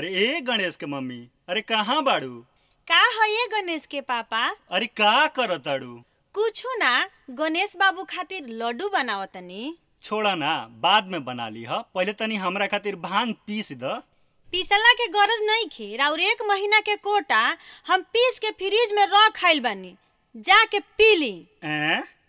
अरे ए गणेश के मम्मी अरे कहाँ बाड़ू का है ये गणेश के पापा अरे का करताड़ू कुछु ना गणेश बाबू खातिर लड्डू बनावतनी छोड़ा ना बाद में बना ली ह पहले तनी हमरा खातिर भांग पीस द पीसला के गरज नहीं खे और एक महीना के कोटा हम पीस के फ्रिज में रख खाइल बानी जाके पी ली ए